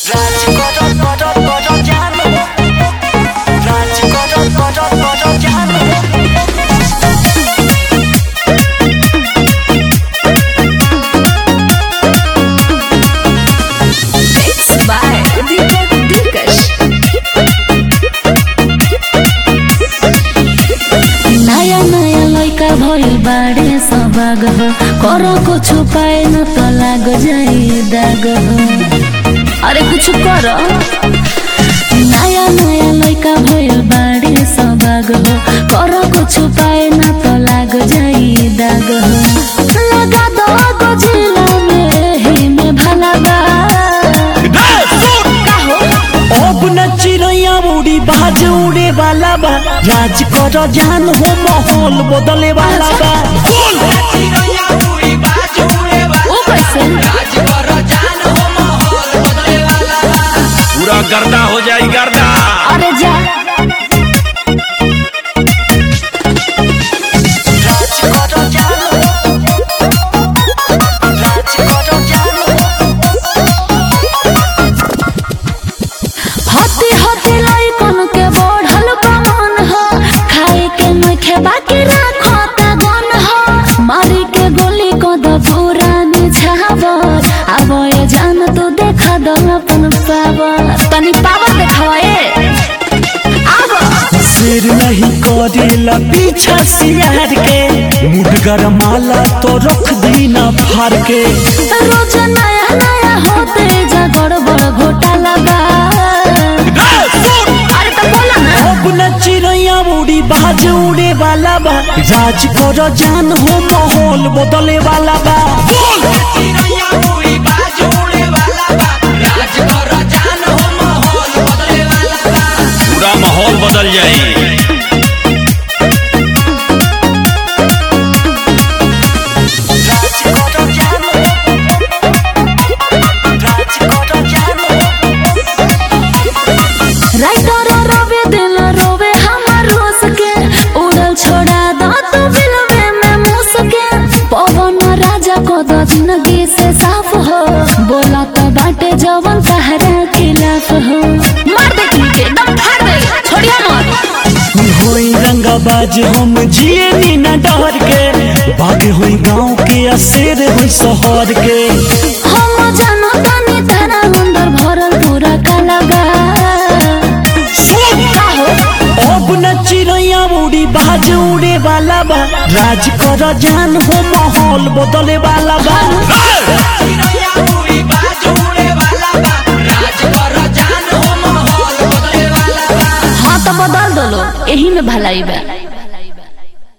রাজ কদর কদর কদর জানো রাজ কদর কদর কদর জানো Mixed by Deepak Dikash. नया नया लइका भइल बाड़े सबाग हो करो कुछ पाए न तो लाग जाई दाग हो अरे कुछ करो नया नया लइका भइल बाड़े सबाग हो करो कुछ पाए न तो लाग जाई दाग हो लगा दो गोजिला में ही में भला बा का हो अब न चिड़ैया उड़ी बाज उड़े वाला बा राज कर जान हो माहौल बदले वाला बा ओ कैसे पूरा गर्दा हो जाई गर्दा अरे जा রাজ কদর জানো রাজ কদর জানো हती हती लइकन के बढ़ल बमन हो खाए के नखे बाकी राखो ता गन हो मारी के गोली को द पूरा निछावर अब ये जान तू देखा दो अपन पावर तनी पावर देखावा ए आब सिर नहीं करेला पीछा सियार के मुड गरमाला तो रख दी ना फार के रोज नया नया होते जा गड़बड़ घोटाला बा अरे तो बोला ना अब न चिड़ैया उड़ी बाज उड़े वाला बा राज कर जान हो माहौल बदले वाला बा पूरा माहौल बदल जाई राज कर जानो राज कर जानो राइटर रोवे दिल रोवे हमर रोस के उड़ल छोड़ा दो तू फिल्मे में मूस के पवन राजा को दो जिंदगी से साफ हो बोला तो बाटे जवन तहरा खिलाफ हो मार दे तुम के दम फाड़ दे छोड़िया मत होई रंगाबाज हम जिए नी न डर के बाग होई गांव के आ शेर होई शहर के हम जानो तानी तारा अंदर भरल पूरा कलाबा का हो अब न चिड़ैया उड़ी बाज उड़े वाला बा राज कर जान हो माहौल बदले वाला बा हाँ तो बदल दो लो यही में भलाई बा